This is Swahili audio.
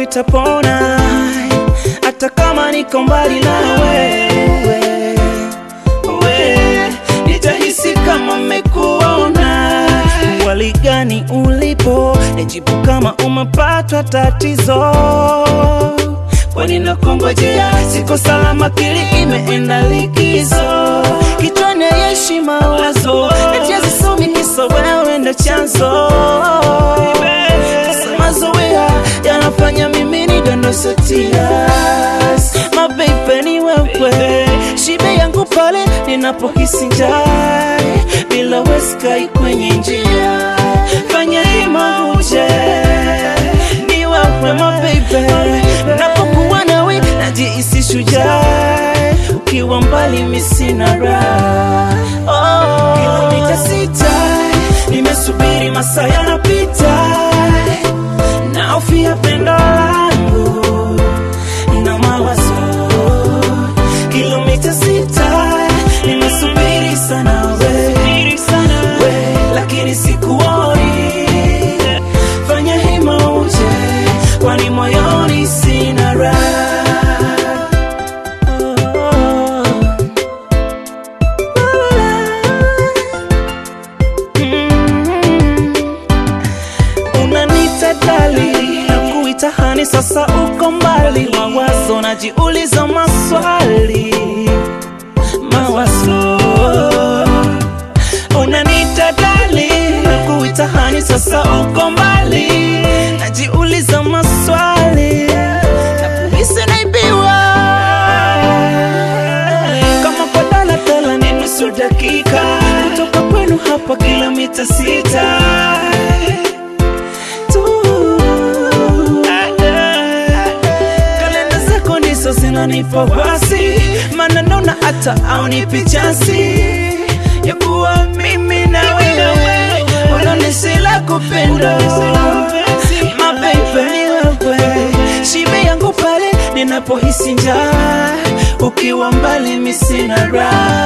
itapona, hata kama niko mbali nawe we, nitahisi kama mmekuona. Wali gani ulipo, nijibu kama umepatwa tatizo, kwani nakongojea, siko salama, akili imeenda likizo, kichwani yeshi mawazo, eti hazisomi kisa wewe ndo chanzo sasa mazoea yanafanya mimi nidondose tears. Mababy ni wewe, shibe yangu pale ninapohisi njaa, bila weskai kwenye njia, fanya hima uje ni wewe mababy, napokuwa nawe najihisi shujaa, ukiwa mbali mimi sina raha. Oh, kilomita sita nimesubiri, masaa yanapita naofia pendo langu na mawazo kilomita sita nimesubiri sana we, we lakini sikuoni fanya hima uje kwani moyoni sina raha Mm. unanita dali na kuita hani, sasa uko mbali, mawazo najiuliza maswali, mawazo unanita dali na kuita hani, sasa uko mbali, najiuliza maswali na kuhisi naibiwa kama kwa daladala ni nusu dakika kutoka kwenu hapa kilomita sita tu. Kalenda zako ndizo zinanipa wasi, maana naona hata aunipi chansi ya kuwa mimi na wewe, unanisi la kupenda mababy ni wewe, shibe yangu pale ninapohisi njaa, ukiwa mbali mimi sina raha